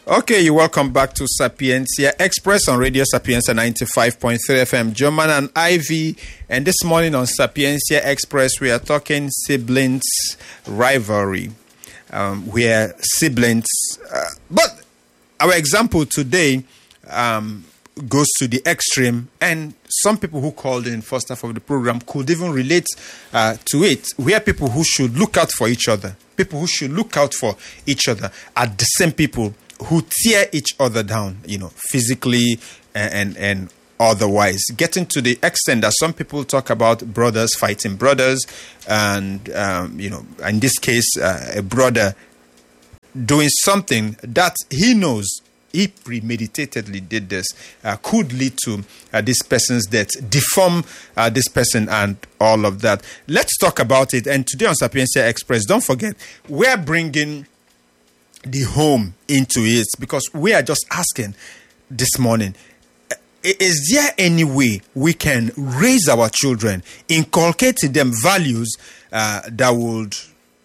Okay, you're welcome back to Sapiencia Express on Radio Sapiencia 95.3 FM. German and Ivy. And this morning on Sapiencia Express, we are talking siblings rivalry. Um, where siblings. Uh, but our example today um, goes to the extreme, and some people who called in first half of the program could even relate uh, to it, where people who should look out for each other, people who should look out for each other, are the same people who tear each other down, you know, physically and and, and otherwise. Getting to the extent that some people talk about brothers fighting brothers, and um, you know, in this case, uh, a brother doing something that he knows he premeditatedly did this uh, could lead to uh, this person's death, deform uh, this person, and all of that. Let's talk about it. And today on Sapiencia Express, don't forget, we're bringing the home into it because we are just asking this morning uh, is there any way we can raise our children, inculcate in them values uh, that would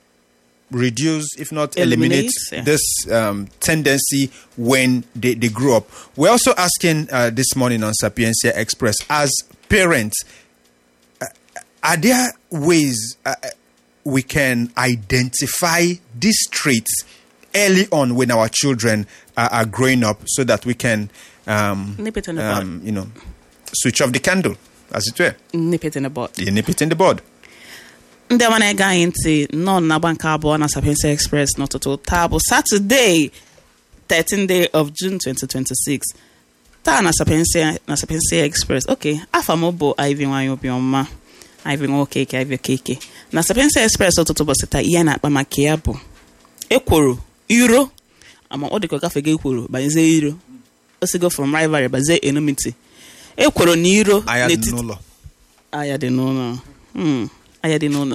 reduce, if not eliminate, Eliminate, yeah. this um, tendency when they, they grow up? We're also asking uh, this morning on Sapiencia Express as parents, uh, are there ways uh, we can identify these traits early on when our children are, are growing up so that we can, um, Nip it in the bud. um, you know, switch off the candle, as it were. nip it in the bud. You nip it in the bud. ndị ọma na-ege anyị ntị nọ n'agba nke abụọ na Sapiensia Express n'ụtụtụ taa bụ Saturday 13 day of June 2026 taa na Sapiensia na Sapiensia Express ok afa m bụ Ivy nwanyị obiọma Ivy nwokeke Ivy okeke na Sapiensia Express ụtụtụ ụbọchị taa ihe a na-akpa maka ya bụ ekworo iro ama ọ dịka ọ gafego ekworo banyezie iro o sigo from rivalry bazie enmity ekworo na iro Anya dị n'etiti n'ụlọ. aya dị n'ụlọ Hmm, aya dị n'ụlọ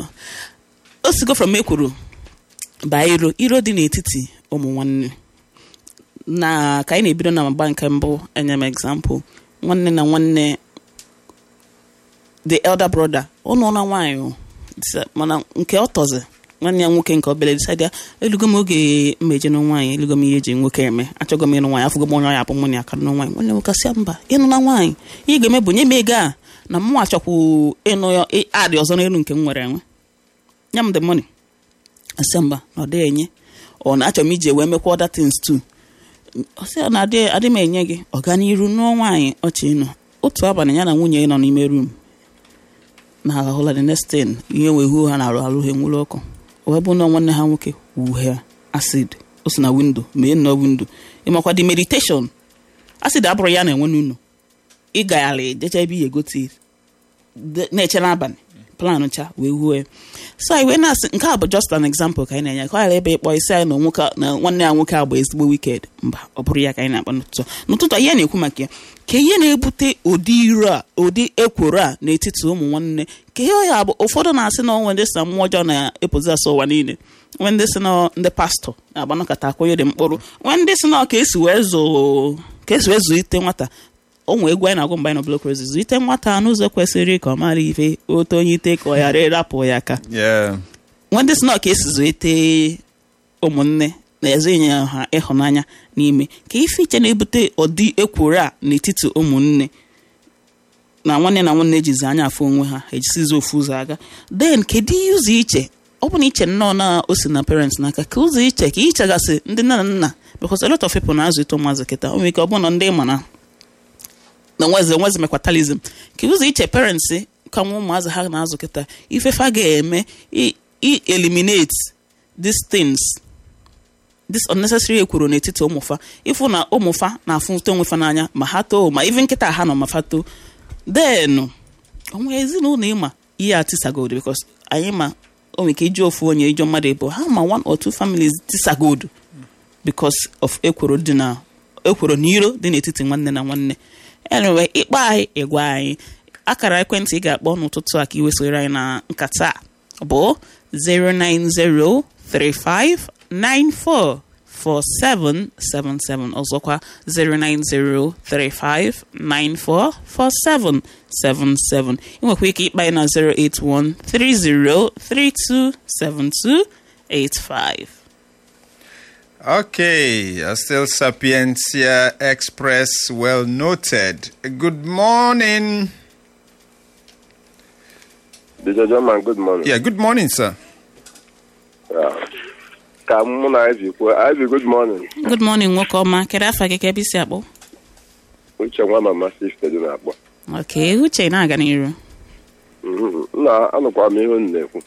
o sigo from ekwuru baa iro iro dị n'etiti ụmụ nwanne na ka anyị na-ebido na mgba nke mbụ enye m example nwanne na nwanne the elder brother ụnụ na nwaanyị o. Disa- mana nke ọ tọzi nwanne ya nwoke nke obere decide ya elugo m oge mmeje na nwaanyị elugo m ihe eji nwoke eme achọgo m ịnụ nwaanyị afụgo m onye ọya abụ mụ na ya ka nụ nwaanyị nwanne nwoke sị ya mba ịnụ na nwaanyị ihe ị ga-eme bụ nye m ego a na mụ achọkwu ịnụ ya ị- adị ọzọ n'elu nke m nwere enwe nye m the money asị ya mba na ọ dịghị enye ọ na achọ m iji wee mekwa other things too ọ sị ya na adị adị m enye gị ọganiru nụọ nwaanyị ọchị ịnụ otu abalị ya na nwunye ya nọ n'ime room na ahụla the next thing ihe wee huo ha na-arụ arụ ha enwere ọkụ wee bụ na nwanne ha nwoke wuhe acid o si na windo mee nnọọ windo ịmakwa the meditation acid abụrụ ya na-enwe n'ụlọ ịgaghala ejecha ebe ihe egote de- na-eche n'abalị plan cha wee huo ya so anyị wee na-asị nke a bụ just an example ka anyị na-enye ka ọ ghara ebe ịkpọ isi anyị na nwoke a- na nwanne ya nwoke a bụ ezigbo wicked mba ọ bụrụ ya ka anyị na-akpa n'ụtụtụ a. n'ụtụtụ a, ihe na-ekwu maka ya ka ihe na-ebute ụdị iro a ụdị ekworo a n'etiti ụmụ nwanne ka ihe ya bụ ụfọdụ na-asị na onwe ndị si na mmụọ ọjọọ na-epozi asọ ụwa niile nwe ndị si na ndị pastọ na-agbanakọta akwụnye dị mkpụrụ nwe ndị si na ka esi wee zụ ka esi wee zụlite nwata onwe egwu anyị na-agụ mgbe anyị nọ blok rozi zụlite nwata n'ụzọ kwesịrị ka ọ mara ife otu onye ite ka ọ ghara ịrapụ ya aka Yeah. nwanne si na ka esi zụlite ụmụnne na eze inye ha ịhụnanya n'ime ka ife iche na-ebute ụdị ekworo a n'etiti ụmụnne na nwanne na nwanne ejizi anya afụ onwe ha ejisizi ofu ụzọ aga then kedu ihe ụzọ iche ọ bụ na iche nnọọ na o si na parents n'aka ka ụzọ iche ka ichegasị ndị nne na nna because a lot of people na-azụlite ụmụazị kịta o nwere ike ọ bụ na ndị ma na na nweze nweze mekwatalism ka ụzọ iche parents ka nwa ụmụazị ha na-azụ kịta ifefa ga-eme i i eliminate these things this unnecessary ekworo n'etiti ụmụfa ịfụ na ụmụfa na-afụta onwefa n'anya ma ha too ma even nkịta ha nọ ma fa too then onwe ezinụlọ ịma ihe a tisagodo because anyị ma o nwere ike iji ofu onye ijọ mmadụ ịbụ ha ma one or two families tisagodo because of ekworo dị na ekworo na iro dị n'etiti nwanne na nwanne anyway ịkpọ anyị ịgwa anyị akara ekwentị ị ga-akpọ n'ụtụtụ a ka iwesoro anyị na nkata a bụ 09035944777 ọzọkwa 09035944777 ịnwekwa ike ịkpa anyị na 08130327285 Okay, uh, still Sapientia Express, well noted. Good morning. Dj German, good morning. Yeah, good morning, sir. Yeah. Ka mụ na Ivy kwuo, Ivy, good morning. good morning nwoke ọma kedu afa gị ka ebe isi akpọ Uche nwa mama sista dị na-akpọ. ok uche na-aga n'iru Mhm. Nna anụkwa m ihe unu na-ekwu.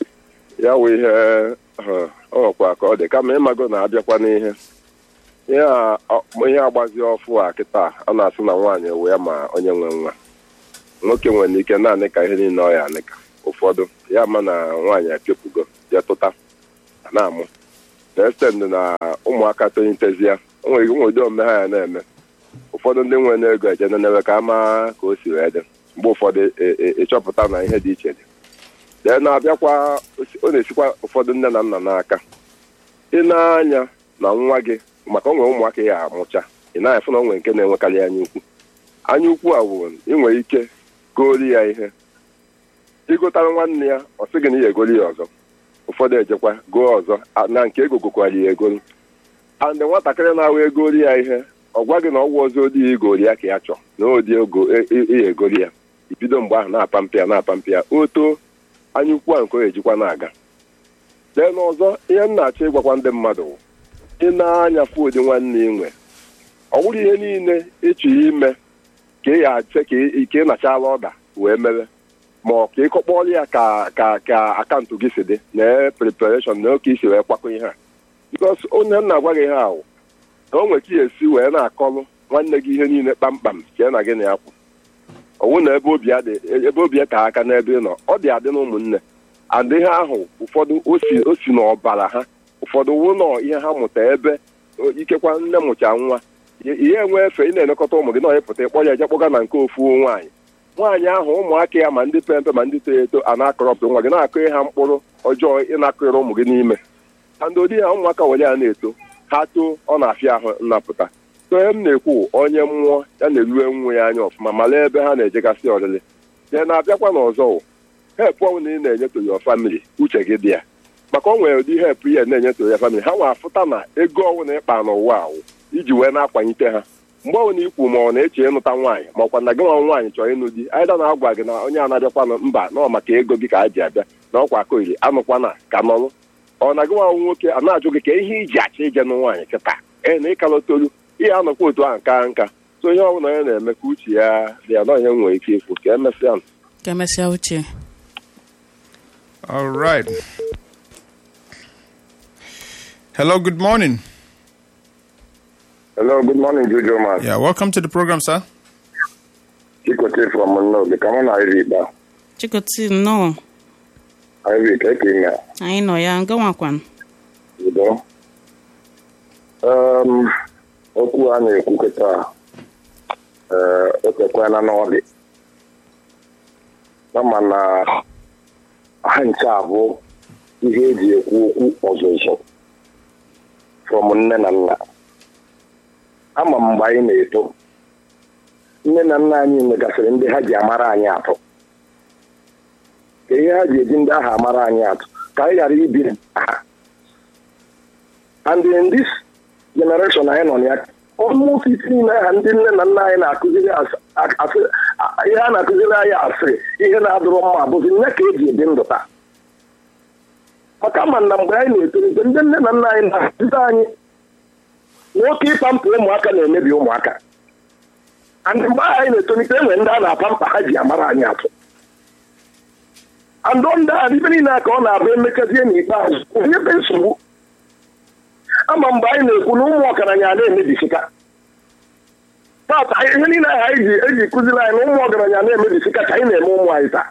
Ya wụ ihe ha, ọ nwekwa ka ọ dị kama ịmago na-abịakwa n'ihe. Ihe a ọ- ihe agbazi ọfụ a kịta a na-asị na nwaanyị ewe ya ma onye nwe nwa. Nwoke nwere ike naanị ka ihe niile ọ ya anịka. Ụfọdụ ya ma na nwaanyị epiopugo ya tụta na-amụ. na-estend na ụmụaka tolitezi ya o nwere ike ụdị omume ha ya na-eme ụfọdụ ndị nwere n'ego eje nenewe ka ama ka o si wee dị mgbe ụfọdụ ị- ị- ịchọpụta na ihe dị iche dị dee na-abịakwa ọ na-esikwa ụfọdụ nne na nna n'aka ị na-anya na nwa gị maka o nwere ụmụaka ya amụcha ị na-afụ na o nwere nke na-enwekarị anya ukwu anya ukwu a wụ ị nwere ike gori ya ihe ịgotara nwanne ya ọ sị gị na ị ga-egori ya ọzọ ụfọdụ ejekwa goo ọzọ a- na nke ego gokwara ya egolu andị nwatakịrị na-ahụ egori ya ihe ọ gwa gị na ọgwụ ọzọ odi ya igori ya ka ya chọọ na odi ego ihe egori ya ibido mgbe ahụ na-apa mpe ya na-apa mpe ya o too anya ukwu a nke o ejikwa na-aga lee n'ọzọ ihe m na-achọ ịgwakwa ndị mmadụ wụ, ị na-anya fụdị nwanne ị nwe ọ bụrụ ihe niile ịchọ ime ka ị ga-ache ka ị ka ị nachala ọda wee mere ma ọ ka ịkọkpọrọ ya ka ka ka akaụntụ gị si dị na prepareshọn na oke isi wee kwakọ ihe a bikos onye m na-agwa gị ihe ahụ na o nwere ka ị esi wee na-akọlụ nwanne gị ihe niile kpamkpam chee na gị na ya kwụ ọwụ na ebe obi ya dị ebe obi ya ka aka n'ebe ị nọ ọ dị adị na ụmụnne and ihe ahụ ụfọdụ o si o si n'ọbara ha ụfọdụ wụ nọ ihe ha mụta ebe o- ikekwa nne mụcha nwa ihe enwe efe ị na-elekọta ụmụ gị na ịpụta ịkpọ ya eje kpọga na nke ofu nwaanyị nwaanyị ahụ ụmụaka ya ma ndị pe mpe ma ndị toro eto a na-akọrọpụta nwa gị na-akụghị ha mkpụrụ ọjọọ ịnakụghịrị ụmụ gị n'ime na ndị odi ha ụmụaka were ya na-eto ha too ọ na-afịa ahụ nnapụta so ihe m na-ekwu onye mmụọ ya na-erue nwa ya anya ọfụma mara ebe ha na-ejegasị ọlịlị ya na-abịakwa n'ọzọ wụ hepụ ọnwụ na ị na-enyeto ya famili uche gị dị ya maka o nwere ụdị hepụ ihe na-enyeto ya famili ha nwa afụta na ego ọnwụ na ịkpa n'ụwa awụ iji wee na-akwanyite ha mgbe ọbụla ikwu ma ọ na-eche ịnụta nwaanyị ma ọkwa na gị nwa nwaanyị chọrọ ịnụ di aịda na-agwa gị na onye a-na-abịakwanụ mba na ọ maka ego gị ka a ji abịa na ọkwa akoiri anụkwana ka nọrụ ọ na gị nwa nwoke a na-ajụ gị ka ihe iji achọ ije nụ nwaanyị kịta ee na ịkalọtolu ihe anọkwa otu ahụ nka nka so ihe ọbụla onye na-eme ka uche ya dị ya na onye nwere ike ikwu ka emesịa ka emesịa uche All right. Hello, good morning. Hello, good morning, Jojo Man. Yeah, welcome to the program, sir. Chikote from Mnobe. Come on, Ivy, ba. chikoti nnọọ Ivy, ka eke ime anyị nọ ya nga nwakwan udo. Um, okwu a na-ekwu kịta ee o kwekwana n'ọdị kama na ha nche abụ ihe eji ekwu okwu ọzụzụ from nne na nna ama m mgbe anyị na-eto nne na nna anyị megasịrị ndị ha ji amara anyị atụ ka ihe ha ji eji ndị ahụ amara anyị atụ ka anyị ghara ibi ha and in this generation anyị nọ na ya almost isi niile aha ndị nne na nna anyị na-akụziri as- a- asị- a- ihe a na-akụziri anyị asịrị ihe na-adụrụ mma bụzi nye ka eji ebi ndụ taa maka ma na mgbe anyị na-etolite ndị nne na nna anyị na-akụziri anyị na oke ịpa mpa ụmụaka na-emebi ụmụaka and mgbe ahụ anyị na-etolite enwe ndị a na-apa mpa ha ji amara anyị atụ andụ ndị ahụ ibe niile a ka ọ na-abụ emechazie n'ikpeazụ onye be nsogbu ama mgbe anyị na-ekwu na ụmụ ọgaranya na-emebisika tata ihe niile ahụ anyị ji eji kụziri anyị na ụmụ ọgaranya na-emebisika ka anyị na-eme ụmụ anyị taa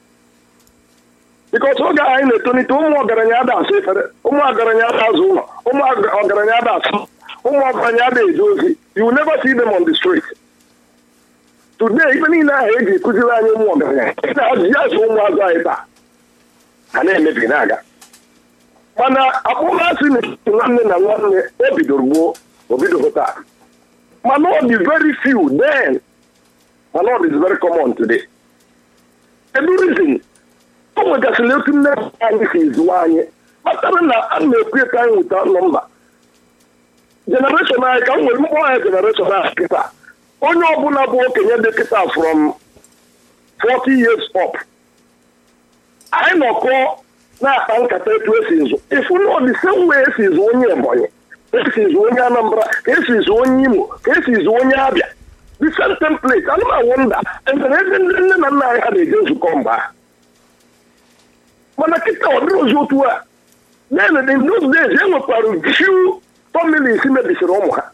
bikọs oge ahụ anyị na-etolite ụmụ ọgaranya ada asụ efere ụmụ ọgaranya ada azụ ụlọ ụmụ ọgaranya ada asụ ụmụ ọgaranya ada eje ozi you will never see them on the street today ife niile ahụ eji kụziri anyị ụmụ ọgaranya na-ajụjụ azụ ụmụazụ anyị taa ha na-emebi na-aga mana akpọmasị n'etiti nwanne na nwanne o bidoro gboo o bidoro taa mana ọ dị very few then mana ọ dị very common today kedu reason o nwegasịrị otu nne anyị si zụwa anyị kpatara na a na-ekwu etu anyị nweta nọmba generation anyị ka m nwere mkpọ ya generation a kịta onye ọbụla bụ okenye dị kịta from 40 years up anyị nọkọ na-akpa nkata etu esi zụ ifu na the same way esi zụ onye ebonyi ka esi zụ onye anambra ka esi zụ onye imo ka esi zụ onye abịa the same template ana m awọnda enwere ebe ndị nne na nna anyị ha na-eje nzukọ mgbe ahụ mana kịta ọ dịrị ozi otu a then in those days e nwekwara few families mebisiri ụmụ ha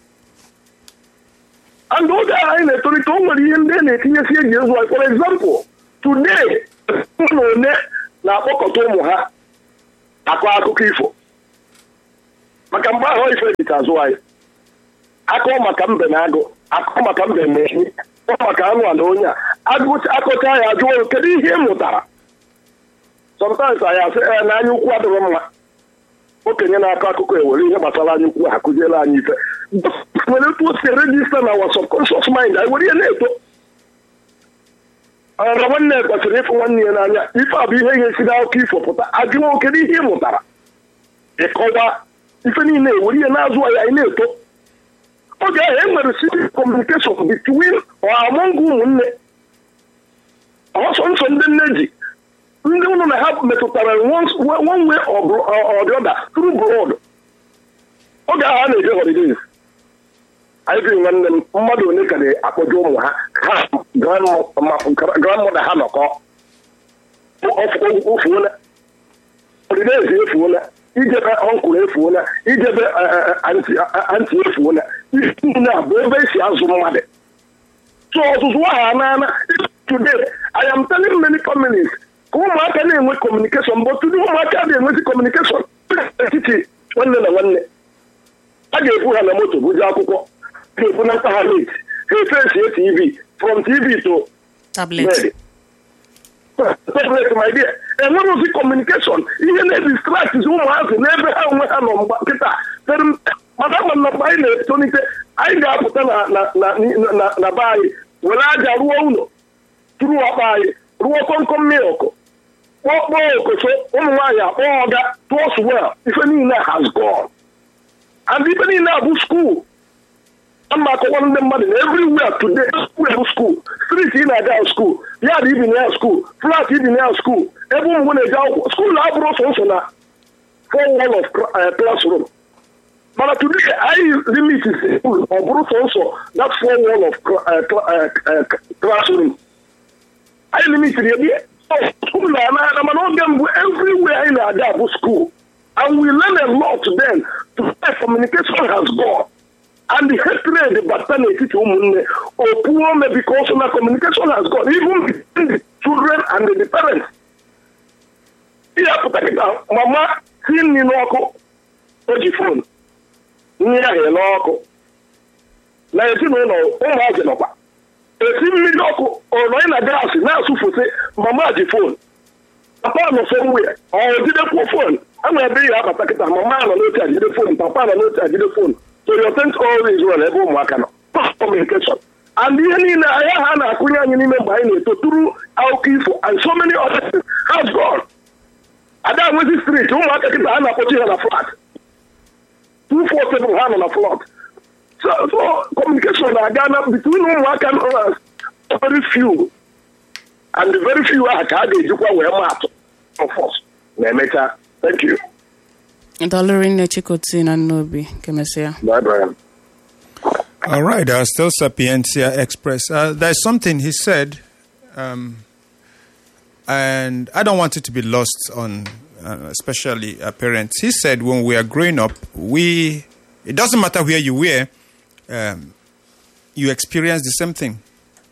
and oge ahụ anyị na-etolite o nwere ihe ndị a na-etinyesi eji ezu anyị for example today na one na-akpọkọta ụmụ ha akọ akụkọ ifo maka mgbe ahụ ife dịka azụ anyị akọ maka mbe na agụ akọ maka mbe na ehi akọ maka anụ a na onye a akọcha ya ajụọ kedu ihe ị mụtara sometimes anyị asị ee na anya ukwu adịghị mma okenye na-akọ akụkọ ewere ihe gbasara anya ukwu akụziela anyị ife nwere etu o si rejista na our subconscious mind anyị were ihe na-eto ọra nwanne kwesịrị ịfụ nwanne ya n'anya ife a bụ ihe ga-esi n'akụkọ ifo pụta ajụọ kedu ihe ị mụtara ịkọwa ife niile ewere ihe na-azụ anyị anyị na-eto oge ahụ e nwere civil communication between or among ụmụnne ọsọ nsọ ndị nne ji ndị ụlọ na ha metụtara one way or the other through blood oge ahụ a na-eje holidays anyị bi nwanne m mmadụ ole ka na-akpọje ụmụ ha ha grandmother ha nọkọ ofuola holidays efuola ijebe ọnkụl efuola ijebe anti efuola ihe niile a bụ ebe esi azụ mmadụ so ọzụzụ ahụ anaana today I am telling many families ka ụmụaka na-enwe kọmunikeshọn bụ tụdị ụmụaka na-enwezi kọmunikeshọn n'etiti nwanne na nwanne a ga-ebu ha na moto buje akwụkwọ ga-ebu na ha net ha efesie tv from tv to tablet tablet my dear enwere ozi kọmunikeshọn ihe na-edistrakt ụmụazị n'ebe ha onwe ha nọ mgba nkịta maka ama na mgbe anyị na-etolite anyị ga-apụta na be anyị were aja rụọ ụlọ tụrụ akpa anyị rụọ kọmkọm milk kpọkpọọ okoso ụmụ nwaanyị akpọ ọga tụọ swel ife niile has gone and ife niile abụ skuul mba akọkwara ndị mmadụ na everywhere today everywhere bụ skuul street ị na-aga skuul yard ibi na ya skuul flat ibi na ya skuul ebe ụmụ na-eje akwụkwọ skuul abụrụ sọsọ na four wall of classroom mana today anyị limit skuul ọ bụrụ sọsọ that four wall of classroom anyị limitiri ya skuul na-ana mana oge mbụ everywhere anyị na-aga bụ skuul and we learn a lot then to say communication has gone and the hatred bata n'etiti ụmụnne opuome because na communication has gone even between the children and the parents ihe pụtakịta mama si nri n'ọkụ o ji fon nri ahụ n'ọkụ na ezinụlọ ụmụazị nọkwa esi mmiri ọkụ ọnọghị na gaasị na-asụfụsị mama ji fon papa nọ somewhere ọ jidekwuo fon a na ebe ihe abata kịta mama nọ n'oche ajide fon papa nọ n'oche ajide fon so you think all is well ebe ụmụaka nọ communication and ihe niile anya ha na-akụnye anyị n'ime mgbe anyị na-eto tụrụ akụkọ ifo and so many other things has gone ada nwezi street ụmụaka kịta ha na-akpọchi ha na flat 247 ha nọ na flat so so communication na-aga na between ụmụaka nọ very few and the very few ahụ ka a ga-ejikwa wee maa atụ of us na-emecha thank you Dọlụrụ nne Chikoti na Nnobi kemesịa. bye bye All right, uh, still Sapientia Express. Uh, there's something he said, um, and I don't want it to be lost on, uh, especially uh, parents. He said, when we are growing up, we it doesn't matter where you were, um, you experience the same thing.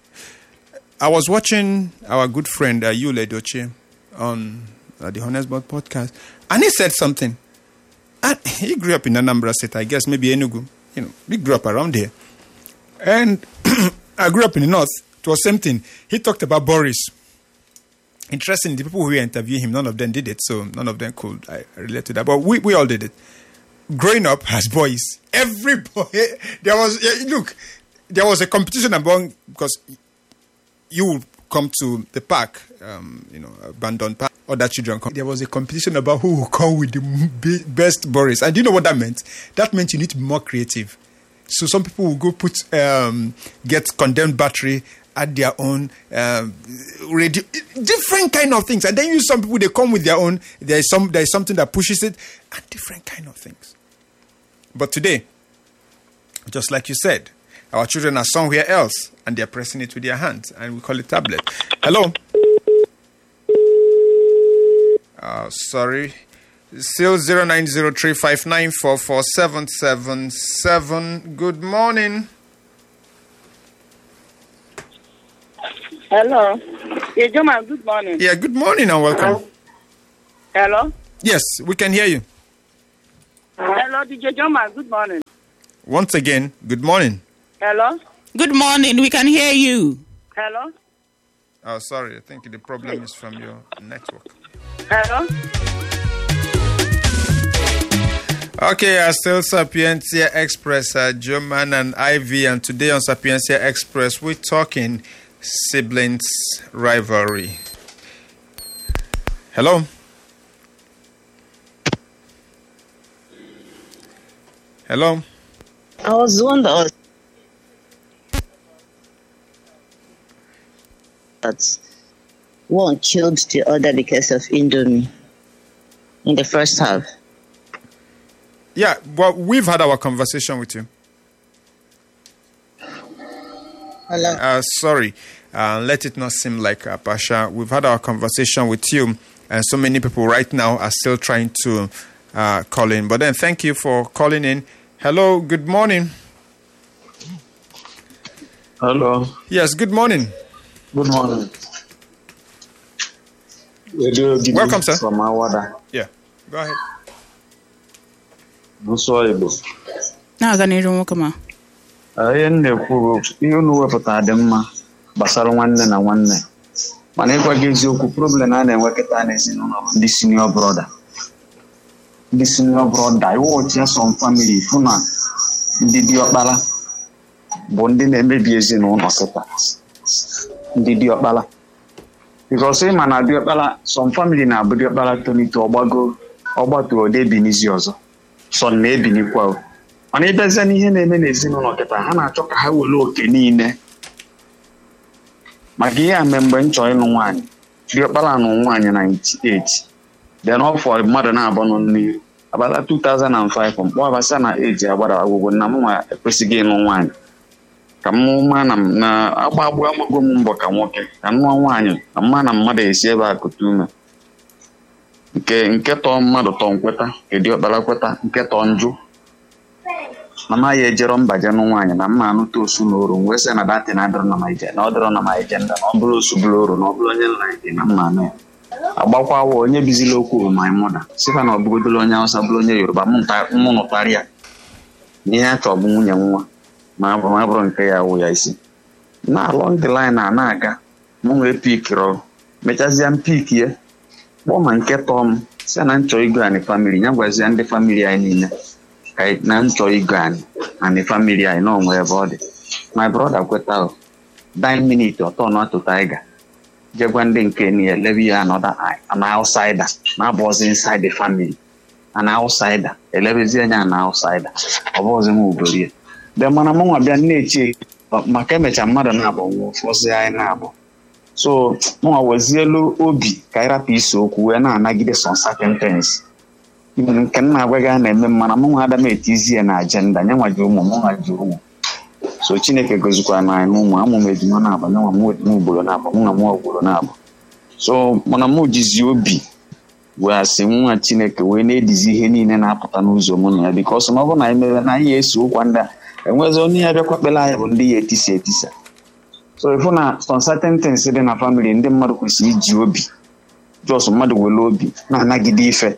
I was watching our good friend uh, Yule Doche on uh, the Honest Bot podcast, and he said something. And he grew up in Anambra State, I guess, maybe Enugu. You know, we grew up around here. And I grew up in the north. It was same thing. He talked about Boris. Interesting, the people who interviewed him, none of them did it, so none of them could I relate to that. But we, we all did it. Growing up as boys, every boy, there was, yeah, look, there was a competition among, because you come to the park, um, you know, abandoned park, other children come. There was a competition about who will come with the m- be- best Boris. And do you know what that meant? That meant you need to be more creative. So some people will go put, um, get condemned battery, add their own um, radio, different kind of things. And then you some people, they come with their own, there is, some, there is something that pushes it, and different kind of things. But today, just like you said, our children are somewhere else and they're pressing it with their hands, and we call it tablet. Hello. Uh, sorry. Still 0903594477. Good morning. Hello. Yeah, Joma, good morning. Yeah, good morning and welcome. Hello. Yes, we can hear you. Hello, DJ Joma, good morning. Once again, good morning. Hello. Good morning. We can hear you. Hello. Oh, sorry. I think the problem is from your network. Hello. Okay, uh, still Sapiencia Express, uh, German and Ivy, and today on Sapiencia Express, we're talking siblings rivalry. Hello? Hello? I was wondering that one killed the other because of Indomie in the first half. Yeah, well, we've had our conversation with you. Hello. Uh, sorry, uh, let it not seem like uh, Pasha. We've had our conversation with you, and so many people right now are still trying to uh, call in. But then, thank you for calling in. Hello, good morning. Hello. Yes, good morning. Good morning. Radio Gidi Welcome, sir. From Awada. Yeah, go ahead. Nsọ Igbo. Na-aga n'iru nwoke ma. Ah, Ihe m na-ekwu bụ ihe unu wepụtara dị mma gbasara nwanne na nwanne. Mana ịgwa gị eziokwu problem a na-enwe kịta n'ezinụlọ bụ ndị senior brother. Ndị senior brother iwọchi some family fụ na ndị diọkpara bụ ndị na-emebi ezinụlọ kịta. Ndị diọkpara. Because ịma na diọkpara some family na-abụ diọkpara tonite ọgbago ọgbatuo ode binizi ọzọ. sọ na-ebinikwa o. mana ịbịazie n'ihe na-eme n'ezinụlọ kịta ha na-achọ ka ha were oke niile maka ihe a mee mgbe m chọrọ ịlụ nwaanyị diọkpara nụ nwaanyị 98 then ọ fọrọ mmadụ na-abụ nọ n'iru abata 2005 mkpọ abasa na eji agbara agwụgwọ na m nwa ekwesịghị ịlụ nwaanyị ka m ma na na agba agbụ agbago m mbọ ka nwoke ka m nụọ nwaanyị na mma na mmadụ esi ebe a kụta ume nke nke tọọ mmadụ tọọ nkweta nke diọkpara kweta nke tọọ njụ na maghị ejero mbaje nụ nwaanyị na mma anụta osu na oru wee sị na datị na adịrọ na ma ije na ọ dịrọ na ma ije nda na ọ bụrụ osu bụrụ oru na ọ bụrụ onye nna ije na mma anụ ya agbakwawa onye bizila okwu bụ my mother sịkwa na ọ bụgodolo onye awụsa bụrụ onye yoruba mụ nta- mụ nụtara ya na ihe a chọọ bụ nwunye nwa ma ọ bụ ma ọ bụrụ nke ya wụ ya isi na along the line a na-aga mụ nwee pikiri mechazie m pik ya kpọọ ma nke tọọ m si na nchọ igo anyị famili ya gwazie ndị famili anyị niile ka anyị- na nchọ igo anyị anyị famili anyị na onwe ebe ọ dị my brother kweta o dine minute ọtọ na atụ tiger jegwa ndị nke niile lebe ya another eye an outsider na abụọzi inside the family an outsider elebezie anya an outsider ọ bụghịzi m ugorie de mana mụ nwa bịa na-eche maka emecha mmadụ na-abụ nwụọ fọzie anyị na-abụ so mụnwa wezielu obi ka anyị rapụ isi okwu wee na-anagide some certain things nke m na-agwa gị a na-eme mana mụnwa ada m etizi ya na ajenda nye nwa ji ụmụ mụnwa ji ụmụ so chineke gozikwara na anyị ụmụ amụ m ejima na-abụ nye nwa m ugboro na-abụ mụ na mụ ugboro na-abụ so mana m jizi obi wee asị nwa chineke wee na-edizi ihe niile na-apụta n'ụzọ mụ na ya bikọs na ọ bụrụ na anyị mere na anyị eso ụkwa ndị a enwezi onye ya bịakwa kpere anyị bụ ndị ya etisa etisa so ịfụ na some certain things dị na family ndị mmadụ kwesịrị iji obi jos mmadụ were obi na-anagide ife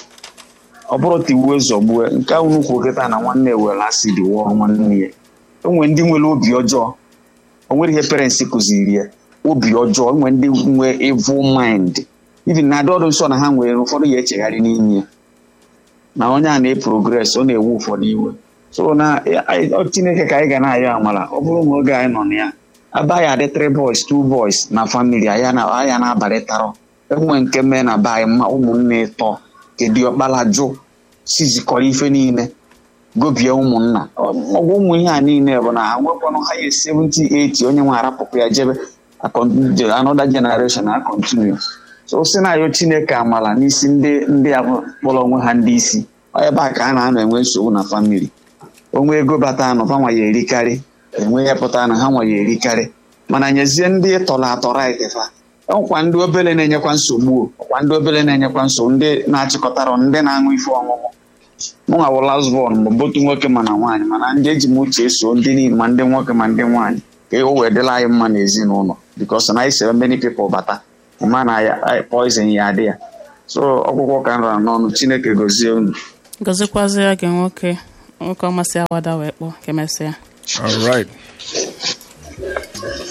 ọ bụrụ tiwuo zọgbuo nke ahụ nnukwu okịta na nwanne were asị dị wụọ nwanne ya enwe ndị nwere obi ọjọọ o nwere ihe parents kụziri ya obi ọjọọ enwe ndị nwe evil mind even na adọdụ nsọ na ha nwere ụfọdụ ya echegharị n'ime ya na onye a na-eprogres ọ na-ewu ụfọdụ iwe so na anyị- ọ chineke ka anyị ga na-ayọ amala ọ bụrụ na oge anyị nọ na ya aba ya adị three boys two boys na family aya na aya na-abalịtarọ enwe nke mee na be anyị mma ụmụnne ịtọ kedu ọkpala jụ sizikọrọ ife niile gobie ụmụnna ọgwụ ụmụ ihe a niile bụ na ha nwekwanụ ha ya 70 80 onye nwe arapụpụ ya jebe akọ- another generation a continue so si na ayo chineke amala n'isi ndị ndị a kpọrọ onwe ha ndị isi ọ ebe a ka a na-anọ enwe nsogbu na famili onwe ego bata anọ ha nwa ya erikarị enwe ya pụta na ha nwa ya erikarị mana nyezie ndị tọrọ atọ right fa ọkwa ndị obere na-enyekwa nsogbu o. ọkwa ndị obere na-enyekwa nsogbu ndị na-achịkọtara ndị na-aṅụ ife ọṅụṅụ mụnwa bụ lasbọn bụ botu nwoke ma na nwaanyị mana ndị eji m uche so ndị niile ma ndị nwoke ma ndị nwaanyị ka o wee dịla anyị mma n'ezinụlọ bikos na anyị sere many people bata ma na ya poizin ya adị ya so ọgwụgwọ ka m rara n'ọnụ chineke gozie unu gọzikwazịa gị nwoke nwoke ọmasị awada wee kpọọ ka emesịa All right.